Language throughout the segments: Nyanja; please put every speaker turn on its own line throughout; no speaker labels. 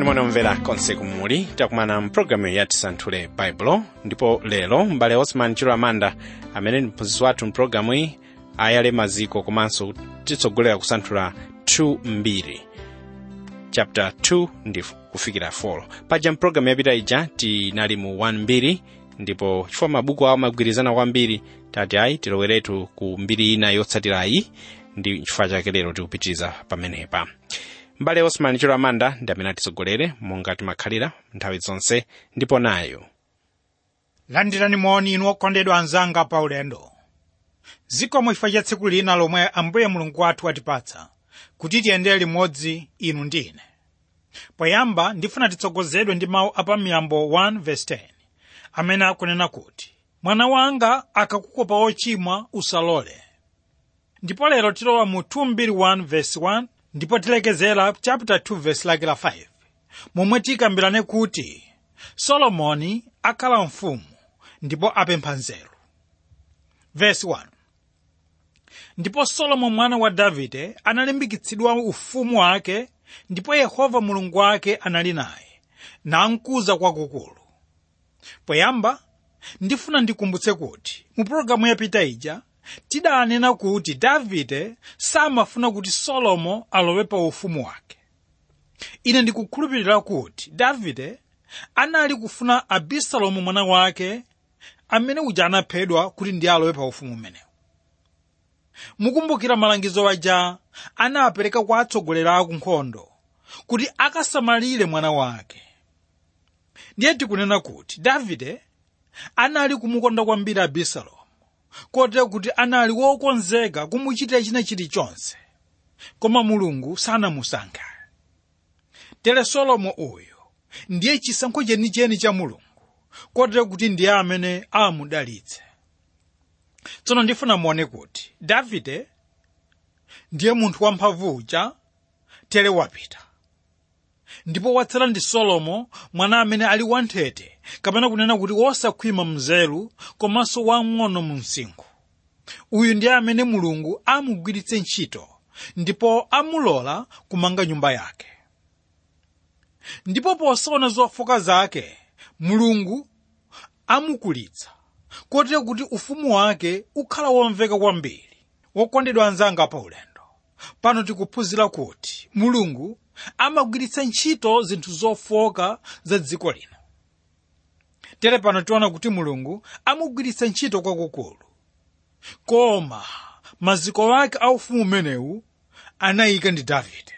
landirani mwana omvera konse kumuli takumana mpulogalamu ya tisanthule baibulo ndipo lero m'bale osman chilo amanda amene ndi mphunzitsi wathu mpulogalamu iyi ayale maziko komanso titsogolera kusanthula 2 mbiri chapter 2 ndi kufikira 4 paja mpulogalamu yapita ija tinali mu 1 mbiri ndipo chifukwa mabuku awo amagwirizana kwambiri tati ayi tiloweretu ku mbiri ina yotsatirayi ndi chifukwa chake lero tikupitiriza pamenepa mbale osman chilo amanda ndi amene atitsogolere monga timakhalira nthawi zonse ndipo nayo
landirani moni inu okondedwa anzanga pa ulendo zikomo chifukwa cha tsiku lina lomwe ambuye mulungu wathu watipatsa kuti tiyendere limodzi inu ndi ine poyamba ndifuna titsogozedwe ndi mawu apamiyambo 1:10 amene akunena kuti mwana wanga akakukopa ochimwa usalole ndipo lero tilowa mu 2:1 ndipo tilekezera chapter 2 verse lake la 5 momwe tikambirane kuti solomoni akhala mfumu ndipo apempha nzeru verse 1 ndipo solomo mwana wa davide analimbikitsidwa ufumu wake ndipo yehova mulungu wake anali naye namkuza kwakukulu poyamba ndifuna ndikumbutse kuti mu pologalamu yapita ija tidanena kuti davide samafuna kuti solomo alowe pa ufumu wake ine ndikukhulupirira kuti davide anali kufuna abisalomu mwana wake amene uja anaphedwa kuti ndiye alowe pa ufumu umenewu mukumbukira malangizo aja anawapereka kwa atsogoleri a kunkhondo kuti akasamalire mwana wake ndiye tikunena kuti davide anali kumukonda kwambiri abisalomu kotero kuti anali wokonzeka kumuchitira china chilichonse koma mulungu sanamusankhe tere solomo uyu ndiye chisankho chenicheni cha mulungu kotero kuti ndiye amene amudalitse tsono ndifuna muone kuti davide ndiye munthu wamphamvu uja tere wapita ndipo watsala ndi solomo mwana amene ali wanthete kapena kunena kuti wosakhwima mnzeru komanso wang'ono mu msinkhu uyu ndiye amene mulungu amugwiritse ntchito ndipo amulola kumanga nyumba yake ndipo posaona zofoka zake mulungu amukulitsa kotero kuti ufumu wake ukhala womveka kwambiri wokondedwa anzanga pa ulendo pano tikuphunzira kuti mulungu amagwiritsa ntchito zinthu zofoka za dziko lino tere pano tiona kuti mulungu amugwiritsa ntchito kwakukulu koma maziko ake a ufumu umenewu anayika ndi davide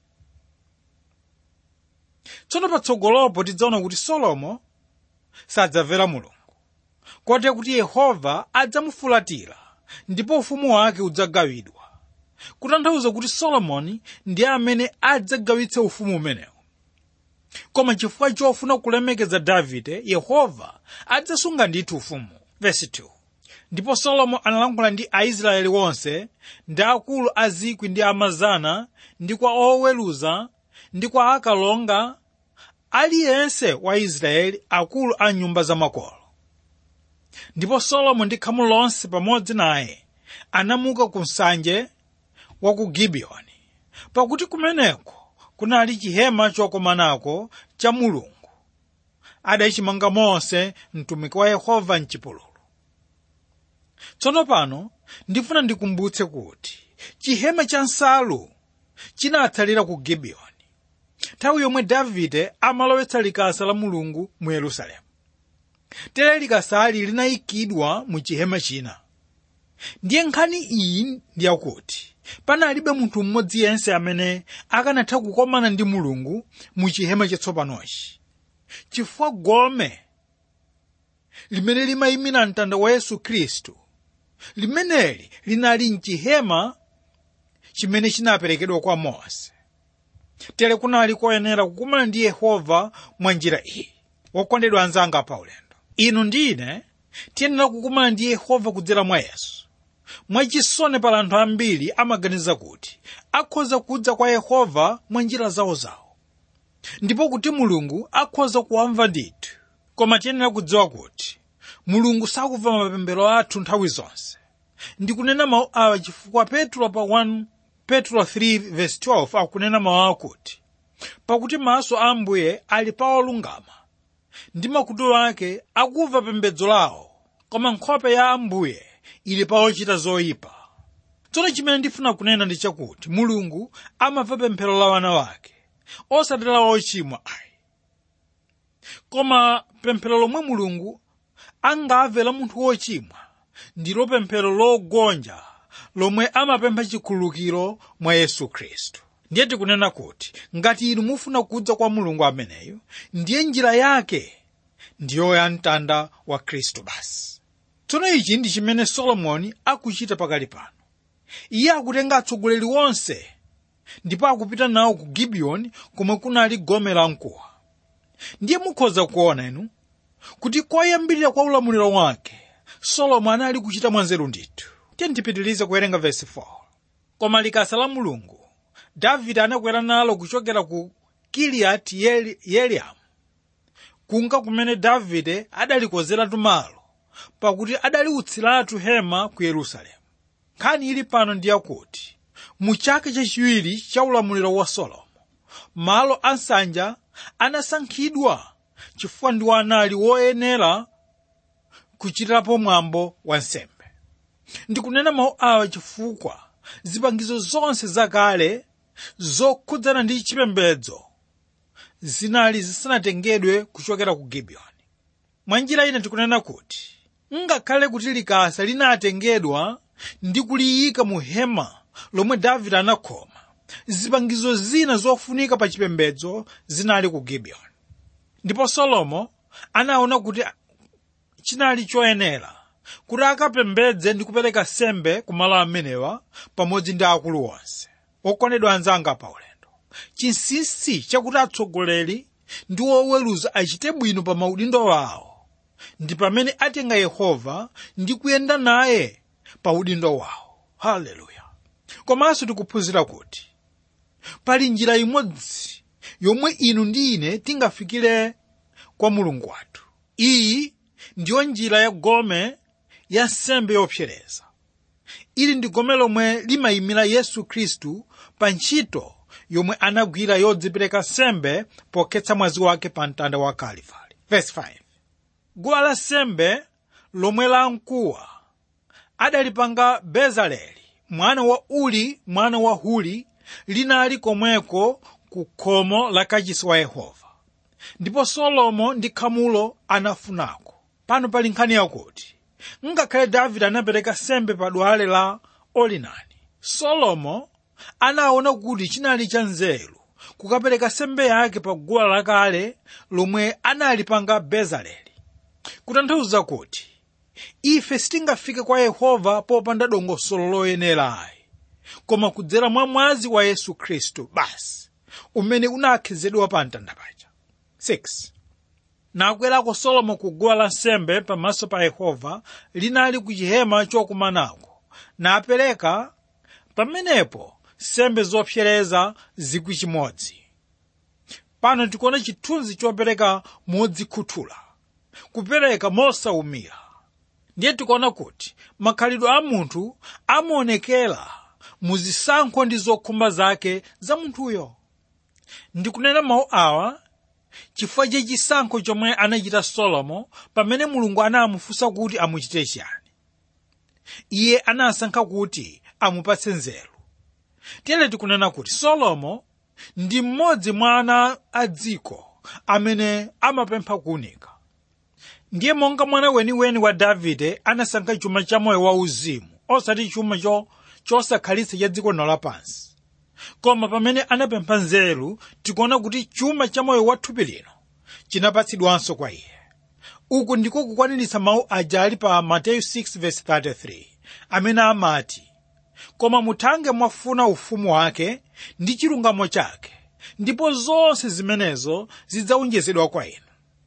tsono patsogolopo tidzaona kuti solomo sadzamvera mulungu kotero kuti yehova adzamufulatira ndipo ufumu wake udzagawidwa kutanthauza kuti solomoni ndiye amene adzagawitse ufumu umenewu koma chifukwa chofuna kulemekeza davide yehova adzasunga ndithu ufumu vesi 2 ndipo solomo analankhula ndi aisraeli wonse ndi akulu a zikwi ndi amazana ndi kwa oweruza ndi kwa akalonga aliyense wa israeli akulu a nyumba za makolo ndipo solomo ndi khamu lonse pamodzi naye anamuka ku msanje wa ku gibiyoni pakuti kumeneko kunali chihema chokomanako cha mulungu adachimanga mose mtumiki wa yehova mchipululu tsono pano ndifuna ndikumbutse kuti chihema cha nsalu chinatsalira ku gibiyoni nthawi yomwe davide amalowetsa likasa la mulungu mu yerusalemu tere likasali linayikidwa mu chihema china ndiye nkhani iyi ndiyakuti panalibe munthu mmodzi yense amene akanatha kukomana ndi mulungu mu chihema chatsopanochi chifukwa gome limene limayimira mtanda wa yesu khristu limeneli linali mchihema chimene chinaperekedwa kwa mose tere kunali koyenera kukumana ndi yehova mwa njira iyi wokondedwa anzanga pa ulendo inu ndi ine tiyenera kukumana ndi yehova kudzera mwa yesu mwachisoni pala anthu ambiri amaganiza kuti akhoza kudza kwa yehova mwa njira zawozawo ndipo kuti mulungu akhoza kuwamva ndithu koma tiyenera kudziwa kuti mulungu sakumva mapemphero athu nthawi zonse ndikunena mawu awa chifukwa petro pa 1 petro 3:12 akunena mawu akuti pakuti maso a ambuye ali pa olungama ndi makutu ake akumva pembedzo lawo koma nkhope ya ambuye ili pa ochita zoyipa tsono chimene ndifuna kunena ndi chakuti mulungu amamva pemphero la wana wake osati la ochimwa ayi koma pemphero lomwe mulungu angamve la munthu wochimwa ndilo pemphero logonja lomwe amapempha chikhululukiro mwa yesu khristu ndiye tikunena kuti ngati inu mufuna kudza kwa mulungu ameneyo ndiye njira yake ndiyo ya mtanda wa khristu basi tsono ichi ndi chimene solomoni akuchita pakali pano iye akutenga atsogoleri onse ndipo akupita nawo ku gibiyoni komwe kunali gome la mkuwa ndiye mukhoza kuona inu kuti koyambirira kwa ulamuliro wake solomo anali kuchita mwanzeru ndithu tiye ndipitirize kuwerenga vesi 4 koma likasa la mulungu davide anakwera nalo kuchokera ku kiliyati yearimu kunka kumene davide adalikozeratu malo pakuti adaliutsiratu hema ku yerusalemu nkhani ili pano ndi yakuti mu chaka chachiwiri cha ulamuliro wa solomo malo a nsanja anasankhidwa chifukwa ndiwo anali woyenera kuchitirapo mwambo wa nsembe ndikunena mawu awa chifukwa zipangizo zonse zakale zokhudzana ndi chipembedzo zinali zisanatengedwe kuchokera ku gibiyoni mwa njira ina tikunena kuti ngakhale kuti likasa linatengedwa ndi kuliyika mu hema lomwe davide anakhoma zipangizo zina zofunika pa chipembedzo zinali ku gibiyoni ndipo solomo anaona kuti chinali choyenera kuti akapembedze ndi kupereka sembe ku malo amenewa pamodzi ndi akulu onse okondedwa anzanga pa ulendo chinsinsi chakuti atsogoleri ndi oweruza achite bwino pa maudindo awo ndi pamene atenga yehova ndi kuyenda naye pa udindo wawo haleluya komanso tikuphunzira kuti pali njira imodzi yomwe inu ndi ine tingafikire kwa mulungu wathu iyi ndiyo njira ya gome ya nsembe yopsereza ili ndi gome lomwe limayimira yesu khristu pa ntchito yomwe anagwira yodzipereka nsembe pokhetsa mwazi wake pa mtanda wa kalivali verse 5 guwa la nsembe lomwe la mkuwa adalipanga bezaleli mwana wa uli mwana wa huli linali komweko ku khomo la kachisi wa yehova ndipo solomo ndi khamulo anafunako pano pali nkhani yakuti ngakhale davide anapereka sembe pa dwale la olinani solomo anaona kuti chinali cha nzeru kukapereka sembe yake pa guwa lakale lomwe analipanga bezaleli kutanthauza kuti ife sitingafike kwa yehova popanda dongosolo loyenera ayi koma kudzera mwa mwazi wa yesu khristu basi umene unakhezedwa pa mtanda paja 6 nakwerako solomo ku guwa lansembe pamaso pa yehova linali ku chihema chokumanako napereka pamenepo sembe zopsereza zikwi chimodzi pano tikuona chithunzi chopereka modzikhuthula kupereka mosaumira ndiye tikuona kuti makhalidwe a munthu amaonekera mu zisankho ndi zokhumba zake za munthuyo ndikunena mawu awa chifukwa cha chisankho chomwe anachita solomo pamene mulungu anamufunsa kuti amuchite chiyani iye anasankha kuti amupatse nzeru tiyere tikunena kuti solomo ndi mmodzi mwa ana a dziko amene amapempha kuunika ndiye monga mwana weniweni wa davide anasankha chuma cha moyo wauzimu osati chuma cho chosakhalitsa cha dziko lino lapansi koma pamene anapempha nzeru tikuona kuti chuma cha moyo wa thupi lino chinapatsidwanso kwa iye uku ndiko kukwaniritsa mawu aja ali pa mateyu 6:33 amene amati koma muthange mwafuna ufumu wake ndi chilungamo chake ndipo zonse zimenezo zidzawonjezedwa kwa inu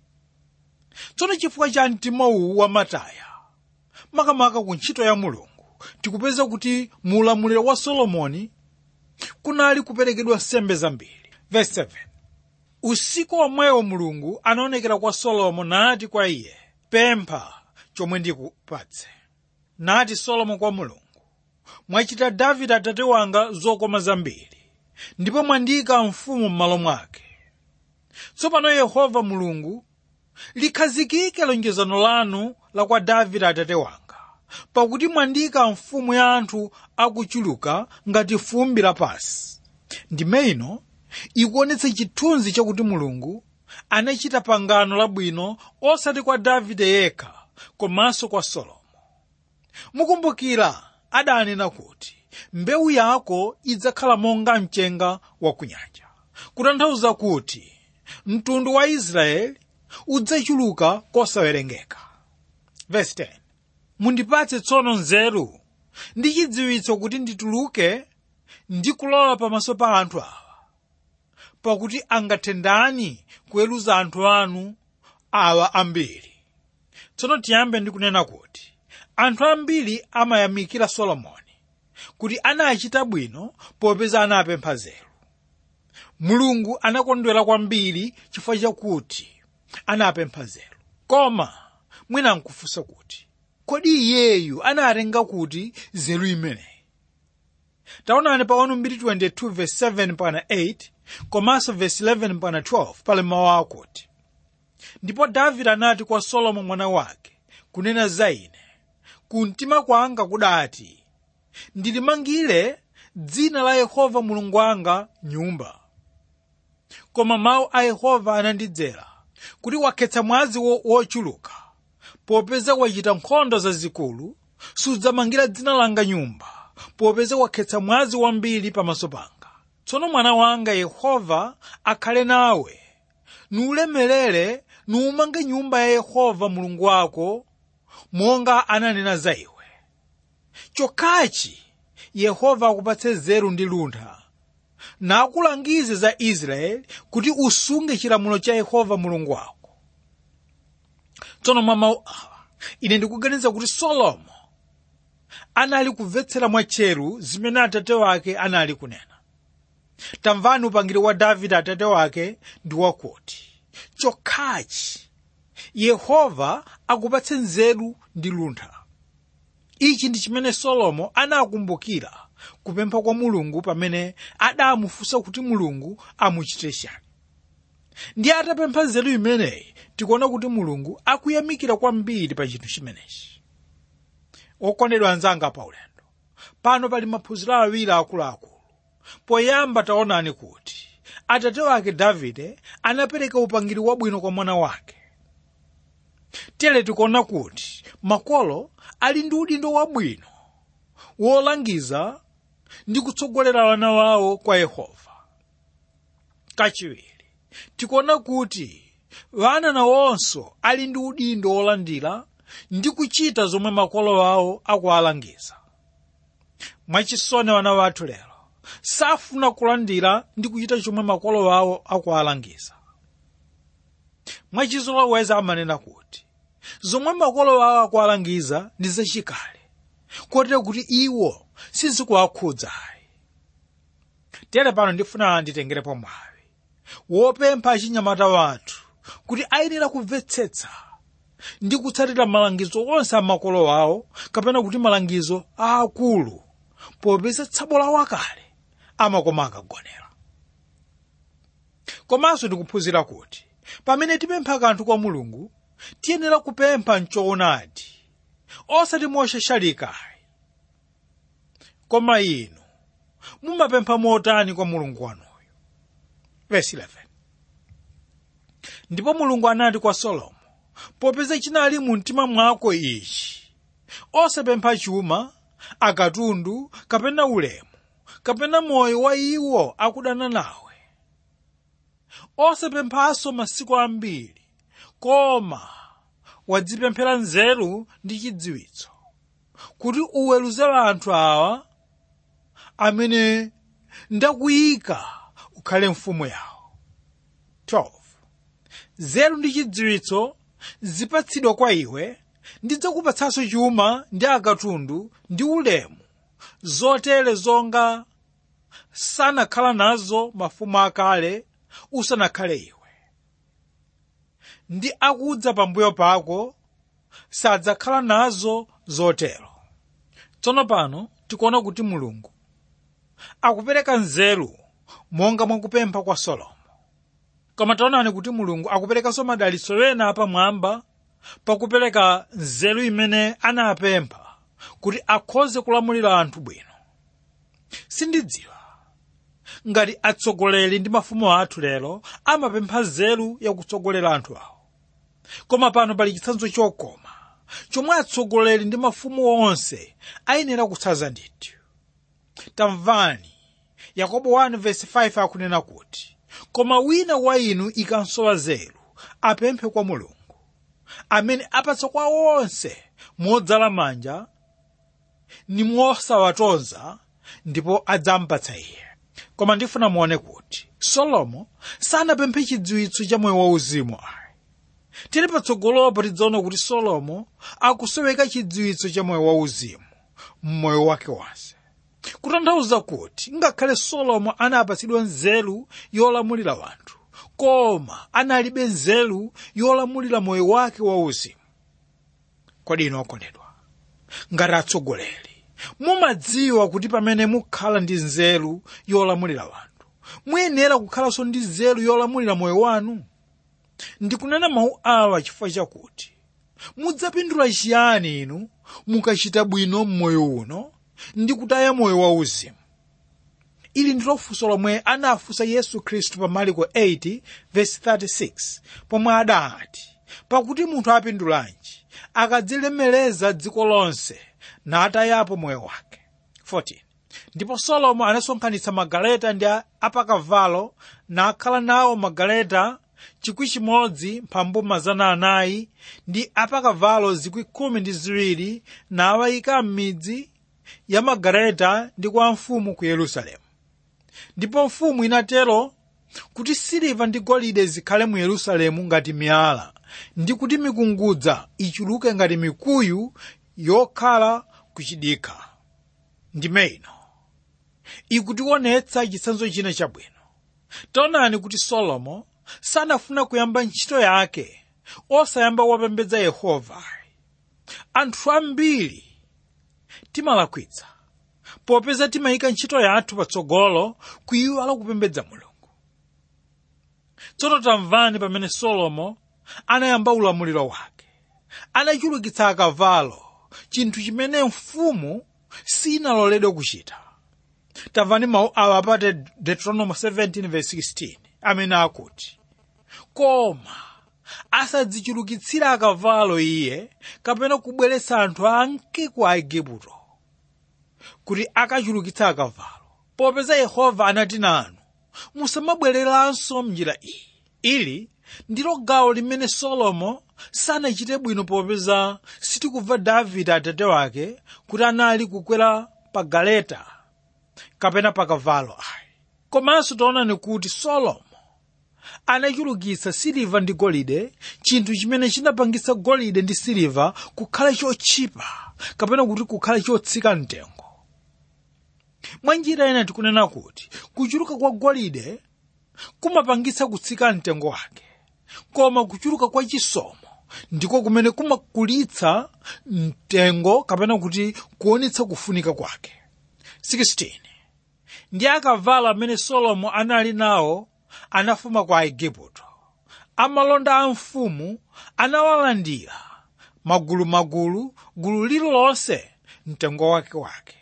tsono chifukwa cha mtima uwu wa mataya makamaka ku ntchito ya mulungu tikupeza kuti mu ulamuliro wa solomoni kunali kuperekedwa nsembe zambiri verse 7 usiku omwewo mulungu anaonekera kwa solomo nati kwa iye pempha chomwe ndikupatse nati solomo kwa mulungu mwachita davide atate wanga zokoma zambiri ndipo mwandiyika mfumu m'malo mwake tsopano yehova mulungu likhazikike lonjezano lanu la kwa davide atate wanga pakuti mwandiyika mfumu ya anthu akuchuluka ngati fumbi lapasi ndime ino ikuonetsa chithunzi chakuti mulungu anachita pangano labwino osati kwa davide yekha komanso kwa solomo mukumbukira adanena kuti mbewu yako idzakhala monga mchenga wa kunyanja kutanthauza kuti mtundu wa israeli udzachuluka kosawerengeka verse 10 mundipatse tsono nzeru ndi chidziwitso kuti ndituluke ndi kulowa pamaso pa anthu awa pakuti angathe ndani kuweruza anthu anu awa ambiri tsono tiyambe ndi kunena kuti anthu ambiri amayamikira solomoni kuti anachita bwino popeza anapempha nzeru mulungu anakondwera kwambiri chifukwa chakuti anapempha nzeru koma mwina nkufunsa kuti kodi iyeyu anatenga kuti nzeru imeneyi taonani pa 1 verse 7 pana 8 komanso verse 11 pana 12 pali mawu akuti ndipo davide anati kwa solomo mwana wake kunena za ine kumtima kwanga kudati ndilimangire dzina la yehova mulungu wanga nyumba koma mawu a yehova anandidzera kuti wakhetsa mwazi wochuluka popeza wachita nkhondo zazikulu sudzamangira dzina langa nyumba popeza wakhetsa mwazi wambiri pamaso panga tsono mwana wanga yehova akhale nawe nuulemerere nuumange nyumba ya yehova mulungu wako monga ananena za iwe chokhachi yehova akupatse nzeru ndi luntha nakulangize za israeli kuti usunge chilamulo cha yehova mulungu wako tsono mwa mawu awa ine ndikuganiza kuti solomo anali kumvetsera mwatcheru zimene atate wake anali kunena tamvani upangiri wa davide atate wake ndi wakuti chokhachi yehova akupatse nzeru ndi luntha ichi ndi chimene solomo anakumbukira kupempha kwa mulungu pamene adamufunsa kuti mulungu amuchite chani ndi atapempha nzeru imeneyi tikuona kuti mulungu akuyamikira kwambiri pa chinthu chimenechi okondedwa anzanga pa ulendo pano pali maphunziro awiri akuluakulu poyamba taonani kuti atate wake davide anapereka upangiri wabwino kwa mwana wake tere tikuona kuti makolo ali ndi udindo wabwino wolangiza ndi kutsogolera wana wawo kwa yehova kachiwiri tikuona kuti wana nawonso ali ndi udindo wolandira ndi kuchita zomwe makolo awo akuwalangiza mwachisoni wana wathu lero safuna kulandira ndi kuchita chomwe makolo awo akuwalangiza mwachizoloweza amanena kuti zomwe makolo awo akuwalangiza ndi zachikale kotero kuti iwo sizikuwakhudza ayi tere pano ndifuna nditengerepo mwawi wopempha achinyamata wathu kuti ayenera kumvetsetsa ndi kutsatira malangizo onse a makolo awo kapena kuti malangizo aakulu popeza tsabo lawo akale amakoma akagonera komanso ndikuphunzira kuti pamene tipempha kanthu kwa mulungu tiyenera kupempha mchoonadi osati moshashalikayi koma inu mumapempha motani kwa mulungu wanuyo verse 11 ndipo mulungu anati kwa solomo popeza chinali mu mtima mwako ichi osapempha chuma akatundu kapena ulemu kapena moyo wa iwo akudana nawe osapemphanso masiku ambiri koma wadzipemphera nzeru ndi chidziwitso kuti uweruze anthu awa amene ndakuyika ukhale mfumu yawo 12 nzeru ndi chidziwitso zipatsidwa kwa iwe ndidzakupatsanso chuma ndi akatundu ndi ulemu zotere zonga sanakhala nazo mafumu akale usanakhale iwe ndi akudza pambuyo pako sadzakhala nazo zotero tsono pano tikuona kuti mulungu akupereka nzeru monga mwakupempha kwa solomo koma taonani kuti mulungu akuperekanso madalitso ena apamwamba pakupereka nzeru imene anapempha kuti akhoze kulamulira anthu bwino sindidziwa ngati atsogoleri ndi mafumu athu lero amapempha nzeru yakutsogolera anthu awo koma pano pali chitsanzo chokoma chomwe atsogoleri ndi mafumu onse ayenera kutsanza ndithu tamvani yakobo 1:5 akunena kuti koma wina wa inu ikansowa nzeru apemphe kwa mulungu amene apatsa kwa onse modzala manja ni mosawatonza ndipo adzampatsa iye koma ndifuna muone kuti solomo sanapemphe chidziwitso cha moyo wauzimu ayi tili patsogolopo tidzaona kuti solomo akusoweka chidziwitso cha moyo wauzimu mmoyo wake wonse kutanthauza kuti ngakhale solomo anapatsidwa nzeru yolamulira wanthu koma analibe nzeru yolamulira moyo wake wauzimu kodi inu okondedwa ngati atsogoleri mumadziwa kuti pamene mukhala ndi nzeru yolamulira wanthu muyenera kukhalanso ndi nzeru yolamulira moyo wanu ndikunena mawu awa chifukwa chakuti mudzapindula chiyani inu mukachita bwino mmoyo uno ndi kutaya moyo wauzimu ili ndilo funso lomwe anafunsa yesu khristu pa mariko 8:36 pomwe adati pakuti munthu apindulanji akadzilemereza dziko lonse natayapo moyo wake 14 ndipo solomo anasonkhanitsa magaleta ndi apakavalo nakhala nawo magaleta chikwi chimodzi mphambu mazana anayi ndi apakavalo zikwi khumi ndi ziwiri nawayika m'midzi ya magaleta ndi kwa mfumu ku yerusalemu ndipo mfumu inatero kuti siliva ndi golide zikhale mu yerusalemu ngati miyala ndi kuti mikungudza ichuluke ngati mikuyu yokhala kuchidikha ndime ino ikutionetsa chitsanzo china chabwino taonani kuti solomo sanafuna kuyamba ntchito yake osayamba wapembedza yehova anthu ambiri timalakwitsa popeza timayika ntchito yathu patsogolo kuyiwala kupembedza mulungu tsono tamvani pamene solomo anayamba ulamuliro wake anachulukitsa akavalo chinthu chimene mfumu sinaloledwe kuchita tamvani mawu awa pa deuteronomy 17:16 amene akuti koma asadzichulukitsira akavalo iye kapena kubweretsa anthu anke ku aigupto kuti akachulukitsa akavalo popeza yehova anati nanu musamabwereranso mnjira iyi ili ndilo gawo limene solomo sanachite bwino popeza sitikubva davide atate wake kuti anali kukwera pa galeta kapena pa kavalo ayi komanso taonani kuti solomo anachulukitsa siliva ndi golide chinthu chimene chinapangitsa golide ndi siliva kukhala chotchipa kapena kuti kukhala chotsika mtengo mwa njira ina tikunena kuti kuchuluka kwa golide kumapangitsa kutsika mtengo wake koma kuchuluka kwa chisomo ndiko kumene kumakulitsa mtengo kapena kuti kuonetsa kufunika kwake 16 ndi akavalo amene solomo anali nawo anafuma kwa aigupto amalonda a mfumu anawalandira magulumagulu gulu lililonse mtengo wake wake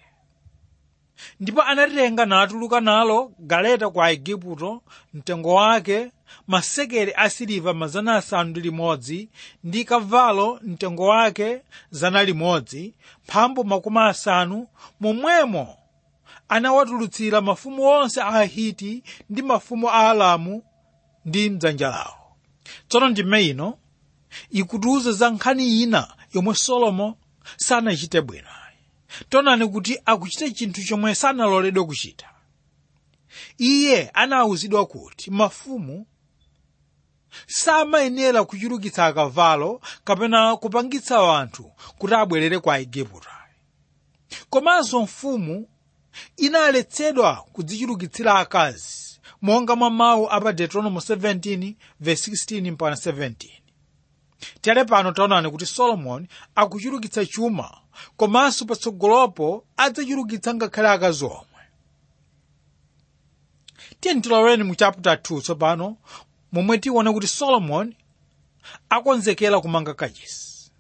ndipo anatenga natuluka nalo galeta kwa aigupto mtengo wake masekeli asiliva mazana asanu ndi limodzi ndi kavalo mtengo wake zana limodzi mphambu makumi asanu momwemo anawatulutsira mafumu onse a ahiti ndi mafumu a alamu ndi mdzanja lawo tsono ndime ino ikutiuza za nkhani ina yomwe solomo sanachite bwino taonani kuti akuchita chinthu chomwe sanaloledwe kuchita iye anawuzidwa kuti mafumu samayenera kuchulukitsa akavalo kapena kupangitsa anthu kuti abwerere kwa aigupto komanso mfumu inaletsedwa kudzichulukitsira akazi monga mwa mawu a pa deuteronomy 17 verse 16 mpaka 17 tere pano taonani kuti solomoni akuchulukitsa chuma komanso patsogolopo adzachulukitsa ngakhale akazi omwe tiye tiloweni mu chapter 2 tsopano momwe tione kuti solomoni akonzekera kumanga kachisi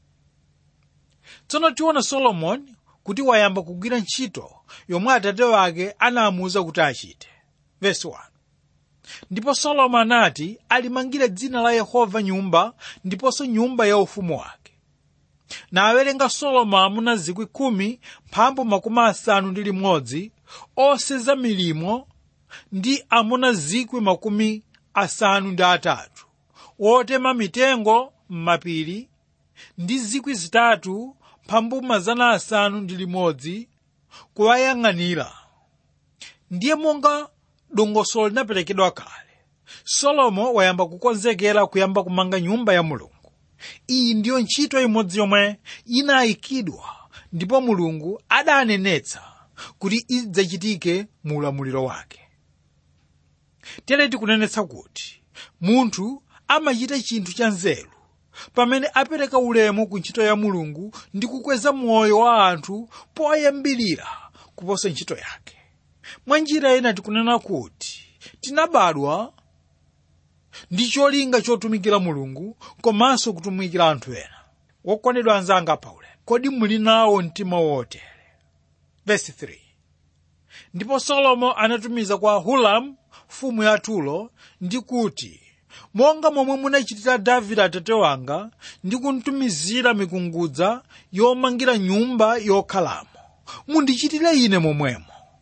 tsono tiona solomoni kuti wayamba kugwira ntchito yomwe atate wake anamuwuza kuti achite verse 1 ndipo solomo anati alimangire dzina la yehova nyumba ndiponso nyumba ya ufumu wake na awerenga solomo amuna zikwi khumi mphambu makumi asanu ndi limodzi oseza milimo ndi amuna zikwi makumi asanu ndi atatu wotema mitengo m'mapiri ndi zikwi zitatu mphambu mazana asanu ndi limodzi kuwayang'anira ndiye monga dongosolo linaperekedwa kale solomo wayamba kukonzekera kuyamba kumanga nyumba ya mulungu iyi ndiyo ntchito imodzi yomwe inayikidwa ndipo mulungu adanenetsa kuti idzachitike mu ulamuliro wake tere tikunenetsa kuti munthu amachita chinthu cha nzeru pamene apereka ulemu ku ntchito ya mulungu ndi kukweza moyo wa anthu poyambirira kuposa ntchito yake mwa njira ina tikunena kuti tinabadwa ndi cholinga chotumikira mulungu komanso kutumikira anthu ena wokondedwa anzanga paulemu kodi muli nawo mtima wotere verse 3 ndipo solomo anatumiza kwa hulamu mfumu ya tulo ndi kuti monga momwe munachitira davide atate wanga ndi kuntumizira mikungudza yomangira nyumba yokhalamo mundichitire ine momwemo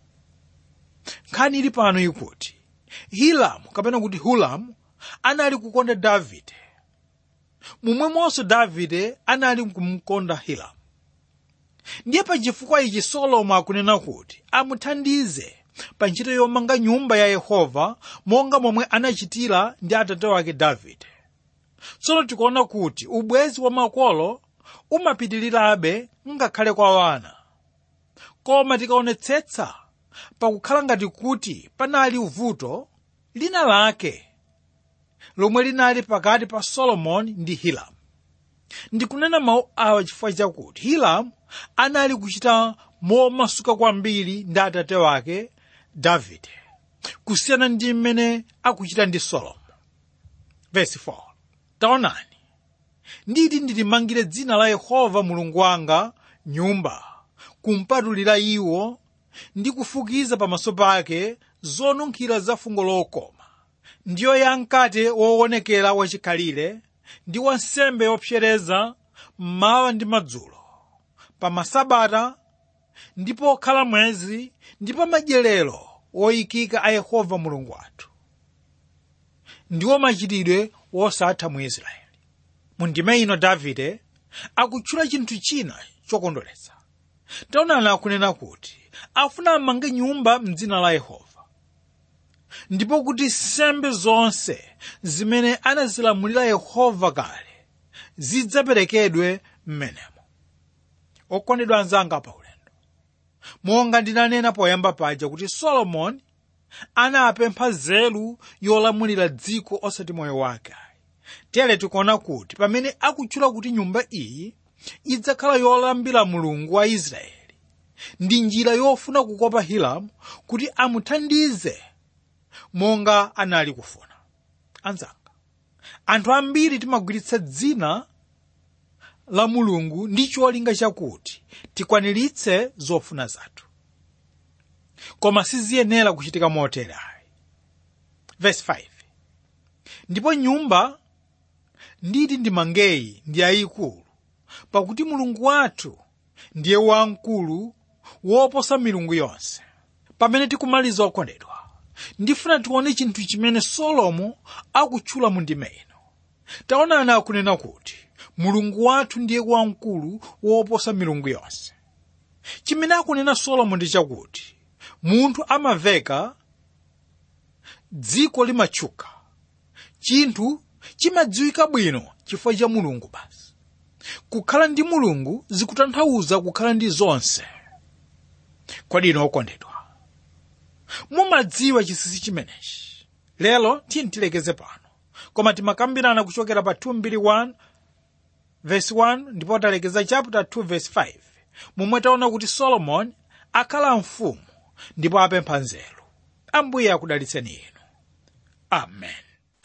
nkhani ili pano ikuti hilamu kapena kuti hulamu anali kukonda davide momwemonso davide anali kumkonda hilamu ndiye pa chifukwa ichi solomo akunena kuti amuthandize pa ntchito yomanga nyumba ya yehova monga momwe anachitira ndi atate wake davide tsono tikuona kuti ubwezi wa makolo umapitirirabe ngakhale kwa wana koma tikaonetsetsa pakukhala ngati kuti panali vuto lina lake lomwe linali pakati pa solomoni ndi hiramu ndikunena mawu awa chifukwa chakuti hiramu anali kuchita momasuka kwambiri ndi atate wake davide kusiyana ndi mmene akuchita ndi solomo verse 4 taonani nditi ndilimangire dzina la yehova mulungu wanga nyumba kumpatulira iwo ndi kufukiza pamaso pake zonunkhira za fungo lokoma ndiyo ya mkate woonekera wachikhalire ndi wansembe yopsereza mmawa ndi madzulo pa masabata ndi pokhala mwezi ndi pa madyerero woyikika a yehova mulungu wathu ndiwo machitidwe wosatha mu israeli mu ndime ino davide akutchula chinthu china chokondweretsa taonani akunena kuti afuna amange nyumba mdzina la yehova ndipo kuti nsembe zonse zimene anazilamulira yehova kale zidzaperekedwe m'menemo okondedwa anzanga pa ulendo monga ndinanena poyamba paja kuti solomoni anapempha nzeru yolamulira dziko osati moyo wake tere tikuona kuti pamene akutchula kuti nyumba iyi idzakhala yolambira mulungu wa israeli ndi njira yofuna kukopa hiramu kuti amuthandize monga anali kufuna anzanga anthu ambiri timagwiritsa dzina la mulungu ndi cholinga chakuti tikwaniritse zofuna zathu koma siziyenera kuchitika motere ayi verse 5 ndipo nyumba nditi ndimangeyi ndi yayikulu pakuti mulungu wathu ndiye wamkulu woposa milungu yonse pamene tikumaliza okondedwa ndifuna tione chinthu chimene solomo akutchula mu ndime ino taonani akunena kuti mulungu wathu ndiye wamkulu woposa milungu yonse chimene akunena solomo ndi chakuti munthu amaveka dziko limatchuka chinthu chimadziwika bwino chifukwa cha mulungu basi kukhala ndi mulungu zikutanthauza kukhala ndi zonse kodi ino okondedwa mumadziwa chinsinsi chimenechi lero tiyeni tilekeze pano koma timakambirana kuchokera pa 221 verse 1 ndipo talekeza chapter 2 verse 5 momwe taona kuti solomoni akhala mfumu ndipo apempha nzeru ambuye akudalitseni inu amen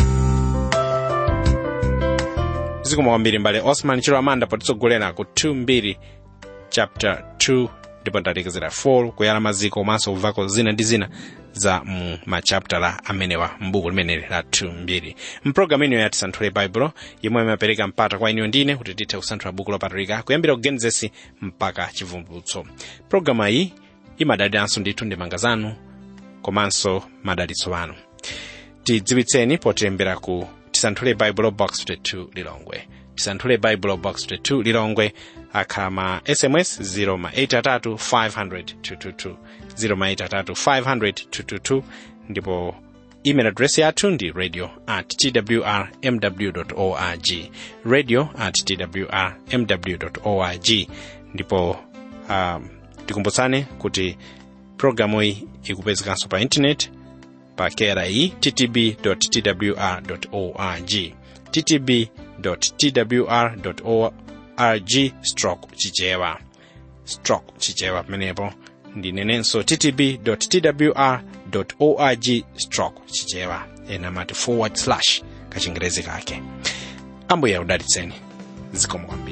zikomo kwambiri mbale osman chilo amanda potitsogolera ku 2 chapter 2 ndipo talekezera 4 kuyala maziko komanso kuvako zina ndi zina za mu machaptala amenewa mbuku limeneli la 2 mpulogalamu ino ya tisanthule baibulo yomwe imapereka mpata kwa iniyo ndine kuti tithe kusanthula buku lopatulika kuyambira ku genesis mpaka chivumbulutso pulogalamu iyi imadaliranso ndithu ndemanga zanu komanso madalitso anu tidziwitseni potilembera ku tisanthule baibulo box 22 lilongwe tisanthule baibulo box 22 lilongwe akhala ma sms 0 ma 83 500 222 0 ma 83 500 222 ndipo email address yathu ndi radio at twr mw org radio at twr mw org ndipo um, tikumbutsane kuti programu iyi ikupezekanso pa intaneti pa kri ttb twr org ttb twr org stroke chichewa stroke chichewa pamenepo ndinenenso ttb twr org stroke chichewa ena amati forward slash kachingerezi kake ambuye akudalitseni zikomo kwambiri